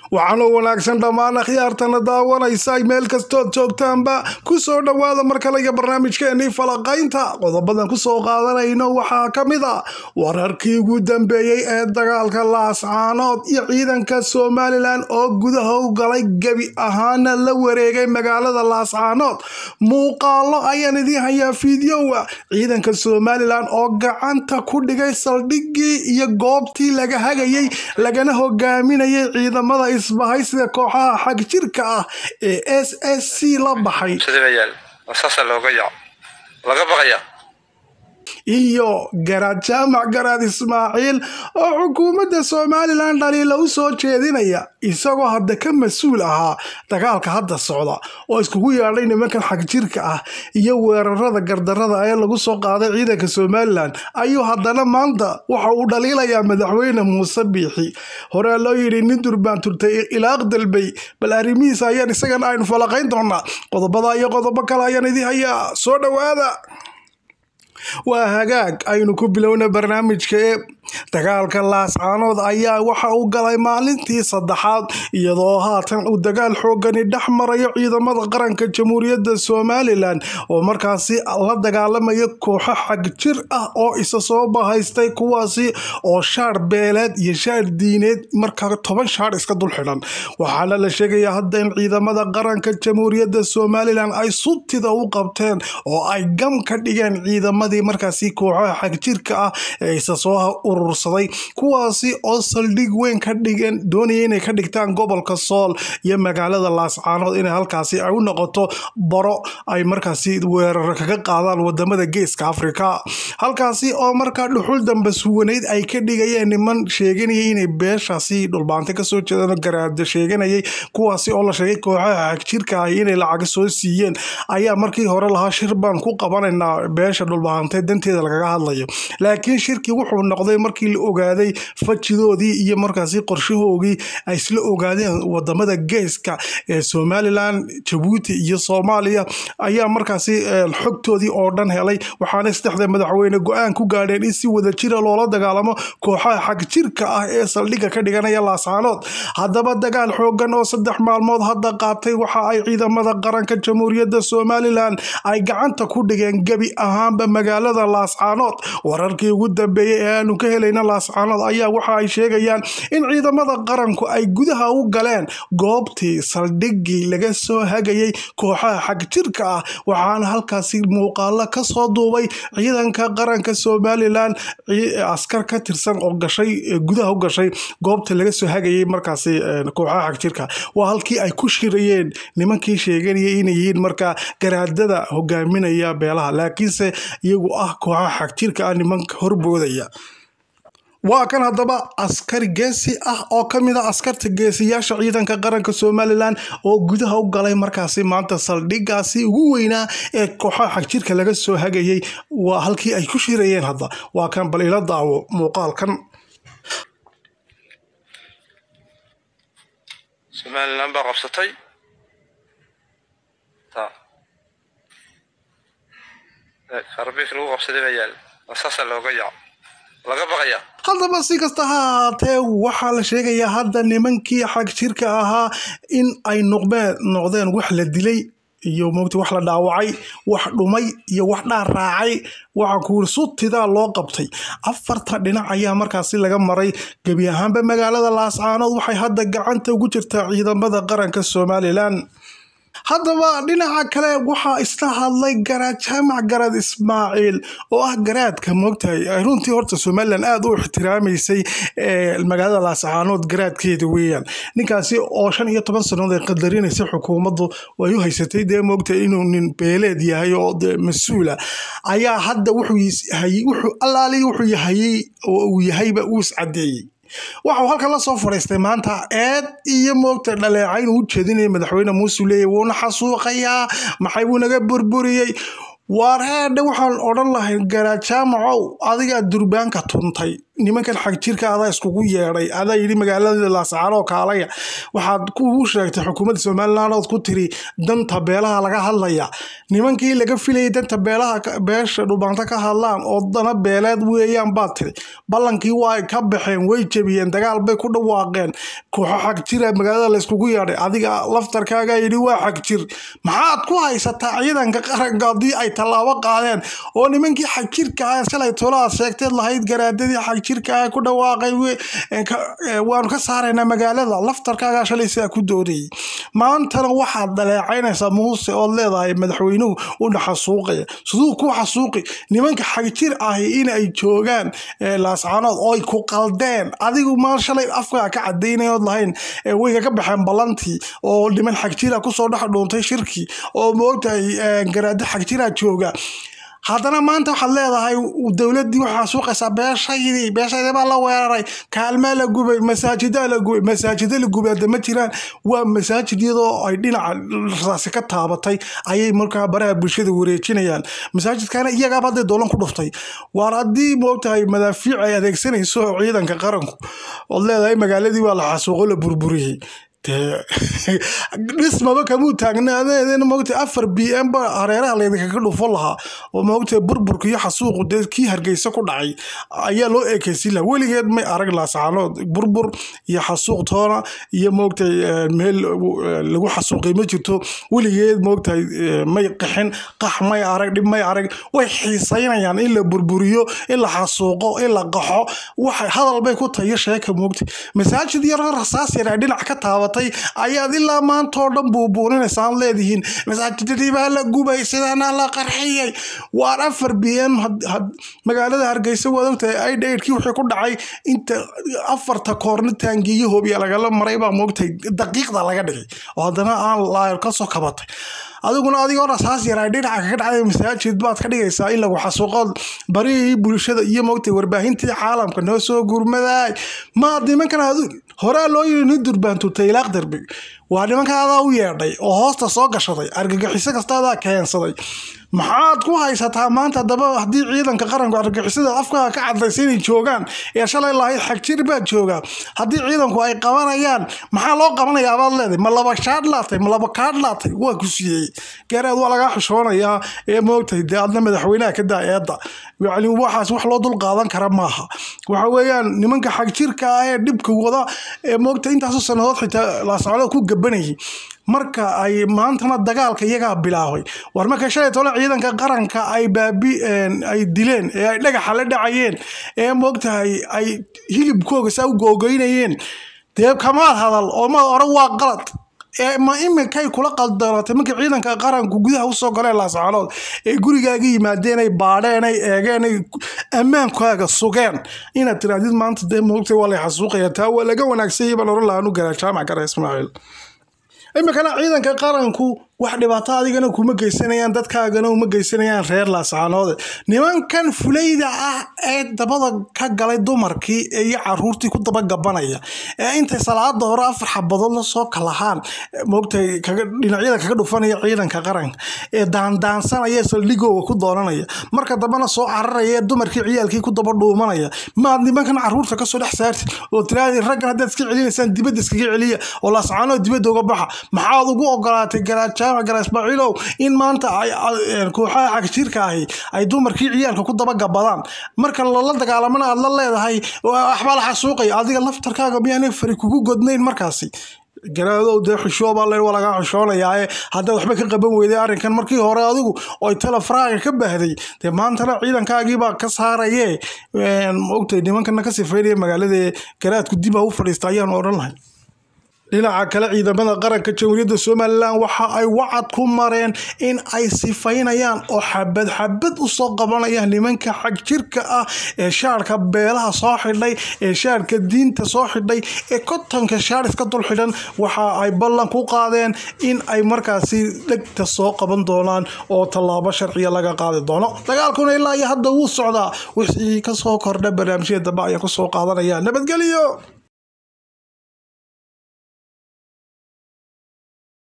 waxaana wanaagsan dhammaan akhyaartana daawanaysa meel kastood joogtaanba kusoo dhowaada mar kale iyo barnaamijkeenii falaqaynta qodobadan kusoo qaadanayno waxaa ka mid a wararkii ugu dambeeyey ee dagaalka laascaanood iyo ciidanka somalilan oo gudaha u galay gebi ahaana la wareegay magaalada laascaanood muuqaalo ayaan idiin hayaa fideowa ciidanka somalilan oo gacanta ku dhigay saldhiggii iyo goobtii laga hagayay lagana hogaaminayay ciidamada isbahaysiga kooxaha xag jirka ah ee s s c la baxay iyo garaad jaamac garaad ismaaciil oo xukuumadda somalilan dhaliila u soo jeedinaya isagoo hadda ka mas-uul ahaa dagaalka hadda socda oo iskugu yeedhay nimankan xagjirka ah iyo weerarada gardarada ee lagu soo qaaday ciidanka somalilan ayuu haddana maanta waxa uu dhaliilayaa madaxweyne muuse biixi horea loo yidhi nin durbaan turtay ilaaq dalbay bal arrimihiisa ayaan isagan aynu falaqayn doonaa qodobada iyo qodobo kale ayaan idin hayaa soo dhowaada waa hagaag aynu ku bilowna barnaamijka ee dagaalka laascaanood ayaa waxa uu galay maalintii saddexaad iyadoo haatan uu dagaal xoogani dhex marayo ciidamada qaranka jamhuuriyadda somalilan oo markaasi la dagaalamaya kooxo xag jir ah oo isa soo bahaystay kuwaasi oo shaar beeleed iyo shaar diineed markaa toban shaar iska dul xidhan waxaana la sheegayaa hadda in ciidamada qaranka jamhuuriyadda somalilan ay subtida u qabteen oo ay gam ka dhigeen ciidamadii markaasi kooxaha xagjirka ah ee isa soo urursaday kuwaasi oo saldhig weyn ka dhigeen doonaya inay ka dhigtaan gobolka sool iyo magaalada laascaanood inay halkaasi ay u noqoto baro ay markaasi weerar kaga qaadaan wadamada geeska afrika halkaasi oo markaa dhuxul damba suwaneyd ay ka dhigayeen niman sheeganayay inay beeshaasi dhulbaante kasoo jeedaan garaada sheeganayay kuwaasi oo la sheegay kooxaha xagjirka ah inay lacaga soo siiyeen ayaa markii hore lahaa shir baan ku qabanaynaa beesha dhulbaante danteeda lagaga hadlayo laakiin shirkii wuxuu noqday markii la ogaaday fajidoodii iyo markaasi qorshahoogii ay isla ogaadeen wadamada geeska ee somalilan jabuuti iyo soomaaliya ayaa markaasi xogtoodii oo dhan helay waxaana saddexda madaxweyne go-aan ku gaadheen in si wada jira loola dagaalamo kooxaha xag jirka ah ee saldhigga ka dhiganaya laascaanood haddaba dagaal xoogan oo saddex maalmood hadda qaatay waxa ay ciidamada qaranka jamhuuriyadda somalilan ay gacanta ku dhigeen gebi ahaanba magaalada laascaanood wararkii ugu dambeeyey ee aanu ka helayna laascaanood ayaa waxa ay sheegayaan in ciidamada qaranku ay gudaha u galeen goobtii saldhiggii laga soo hagayay kooxaha xag jirka ah waxaana halkaasi muuqaalo kasoo duubay ciidanka qaranka somalilan askar ka tirsan oo gashay gudaha u gashay goobta laga soo hagayay markaasi kooxaha xag jirka waa halkii ay ku shirayeen nimankii sheeganayay inay yihiin markaa garaadada hogaaminaya beelaha laakiinse iyagu ah kooxaha xag jirka ah nimanka horboodaya waa kan haddaba askari geesi ah oo ka mid a askarta geesiyaasha ciidanka qaranka somalilan oo gudaha u galay markaasi maanta saldhigaasi ugu weynaa ee kooxaha xagjirka laga soo hagayay waa halkii ay ku shirayeen hadda waa kan bal ila daawo muuqaalkan somalilan baa qabsatay arabiik lagu qabsaday baa yaal saasa looga yaco laga baqaya haddaba si kasta ha ahaatee waxaa la sheegayaa hadda nimankii xag jirka ahaa in ay noqdeen noqdeen wax la dilay iyo mogta wax la dhaawacay wax dhumay iyo wax dhaar raacay waxa kuuri sutidaa loo qabtay afarta dhinac ayaa markaasi laga maray gebi ahaanba magaalada laascaanood waxay hadda gacanta ugu jirtaa ciidamada qaranka somalilan haddaba dhinaca kale waxaa isla hadlay garaad jaamac garaad ismaaciil oo ah garaadka moogtahay runtii horta somalilan aada u ixtiraamaysay magaalada laascaanood garaadkeeda weeyaan ninkaasi oo shan iyo toban sannadood ay qadarinaysay xukuumaddu ay u haysatay dee moogtahay inuu nin beeleed yahay oo de mas-uula ayaa hadda wuxuu allaalihi wuxuu yahayey oo uu yahayba uu iscadeeyey waxau halkan la soo fadhiistay maanta eed iyo moogta dhaleecayn uu jeedinaya madaxweyne muuse leeya wuuna xasuuqayaa maxay buu naga burburiyey waar heedhe waxaan odhan lahay garaad jaamacow adigaa durbaanka tuntay nimankan xagjirka adaa iskugu yeedhay adaa yidhi magaalada laascaanoo kaalaya waxaad kugu sheegtay xukuumadda somaliland ood ku tiri danta beelaha laga hadlaya nimankii laga filayay danta beelaha beesha dhubaanta ka hadlaan oo dana beeleed weeyaan baad tiri ballankii waa ay ka baxeen way jebiyeen dagaal bay ku dhawaaqeen kooxo xagjira magaalada layskugu yeedhay adiga laftarkaagaa yidhi waa xagjir maxaad ku haysataa ciidanka qaranka haddii ay tallaabo qaadeen oo nimankii xagjirka ah shalay tolaad sheegteed lahayd garaadadii xagjirka ah ku dhawaaqay waanu ka saaraynaa magaalada laftarkaagaa shalay sidaa ku doodayay maantana waxaad dhaleecaynaysaa muuse ood leedahay madaxweynuhu u xasuuqaya siduu ku xasuuqi nimanka xagjir ahi in ay joogaan laascaanood oo ay ku qaldeen adigu maal shalay afkaa ka cadaynayood lahayn way kaga baxeen ballantii oo niman xagjira kusoo dhex dhuuntay shirki oo moogtahay garaado xagjira jooga haddana maanta waxaad leedahay dowladdii waxaa suuqaysaa beeshaydii beeshaydii baa la weeraray kaalmaa la gubay masaajidaa la gubay masaajida la gubay hadda ma jiraan waa masaajid iyadoo ay dhinaca rasaasi ka taabatay ayay markaa baraha bulshada wareejinayaan masaajidkana iyagaaba hadday doolan ku dhuftay waar haddii moogtahay madaafiic ay adeegsanayso ciidanka qaranku ood leedahay magaaladii waa la xasuuqo la burburiyey dhismaba kamuu taagnaadeen moogta afar b m ba hareeraha laydinkaga dhufo lahaa oo moogta burburka iyo xasuuqu dee kii hargeysa ku dhacay ayaa loo ekeysin lahaa weligeed may arag laasacaanood burbur iyo xasuuq toona iyo moogtay meel lagu xasuuqay ma jirto weligeed moogtahay may qaxin qax may arag dhib may arag way xiisaynayaan in la burburiyo in la xasuuqo in la qaxo waxay hadal bay ku tayo sheeka moogta masaajid yaroo rasaas yar ay dhinac ka taabatay ayaad ilaa maanta oo dhan buubuuninaysaad leedihiin masaajidadii baa la gubay sidaana la qarxiyey waar afar b m magaalada hargeysa waad ogtahay aidhaidhkii wixii ku dhacay inta afarta koorna taangiyo hoobiya lagala maray baa moogtahay daqiiqda laga dhigay oo haddana aan laayr kasoo kabatay adiguna adigoo rasaas yaraa dhinaca kaga dhacday masaajid baad ka dhigaysaa in lagu xasuuqo barihii bulshada iyo moogtay warbaahintii caalamka noo soo gurmadaay maad nimankan adu horaa loo yiri nin durbaantutay ilaaq darbi waa nimankan adaa u yeedhay oo hoosta soo gashaday argagixiso kasta adaa keensaday maxaad ku haysataa maanta daba haddii ciidanka qaranku argagixisada afkaa ka cadaysa inay joogaan ee shalay lahayd xagjir baad joogaa haddii ciidanku ay qabanayaan maxaa loo qabanayaa baad leedahay ma laba shaadh laatay ma laba kaadh laatay waa ku siiyey gaaraad waa lagaa xishoonayaa ee moogtahay dee adna madaxweynaha ka daa eedda yacni waxaas wax loo dul qaadan kara maaha waxa weeyaan nimanka xagjirka ah ee dhibka wada ee moogta intaasoo sannadood xitaa laasocdo ku gabanayay marka ay maantana dagaalka iyagaa bilaabay war marka shalay tole ciidanka qaranka ay baabi ay dileen ee ay dhagaxa la dhacayeen ee moogtahay ay hilibkooga saa u googoynayeen dee kamaad hadal oo maad oran waa qalad ma iminkay kula qaldaratay markii ciidanka qaranku gudaha usoo galeen laascaanood ee gurigaaga yimaadeen ay baadheen ay eegeen ay ammaankaaga sugeen inaad tirahdid maanta dee moogtay waa lay xasuuqaya taa waa laga wanaagsanyay baan oran lahaa nu garaa jaamac gara ismaaciil iminkana ciidanka qaranku wax dhibaato adigana kuma geysanayaan dadkaagana uma geysanayaan reer laascaanoode nimankan fulayda ah ee dabada ka galay dumarkii iyo caruurtii ku dabagabanaya ee intay salaada hore afar xabadood la soo kalahaan moogtay dhinacyada kaga dhufanaya ciidanka qaranka ee daandaansanaya saldhigooga ku doonanaya marka dambena soo cararaya ee dumarkii ciyaalkii ku daba dhuumanaya maad nimankan caruurta kasoo dhex saartid oo tiraadi raggan haddaad iska celinaysaan dibadda iskaga celiya oo laascaanood dibadda uga baxa maxaad ugu ogolaatay garaaja gara ismaaciilow in maanta kooxaha xagjirka ahi ay dumarkii ciyaalka ku dabagabadaan marka lala dagaalamana aad la leedahay waxbaa la xasuuqaya adiga laftarkaaga miyaanay fari kugu godnayn markaasi garaadow dee xishooba le waa lagaa xishoonayaa haddaad waxba ka qaban weyday arrinkan markii hore adigu oy telefaraaga ka baahday dee maantana ciidankaagiibaa ka saaraye ogtay nimankana ka sifaynaya magaalada garaadku dib ha u fadhiista ayaan odhan lahay dhinaca kale ciidamada qaranka jamhuuriyadda somalilan waxa ay wacad ku mareen in ay sifaynayaan oo xabad xabad usoo qabanayaan nimanka xagjirka ah ee shaarka beelaha soo xidhay ee shaarka diinta soo xidhay ee kotonka shaar iska dul xidhan waxa ay ballan ku qaadeen in ay markaasi dhegta soo qaban doonaan oo tallaabo sharciya laga qaadi doono dagaalkuna ilaa iyo hadda wuu socdaa wixii kasoo kordha barnaamijyada dambe ayaa kusoo qaadanaya nabadgelyo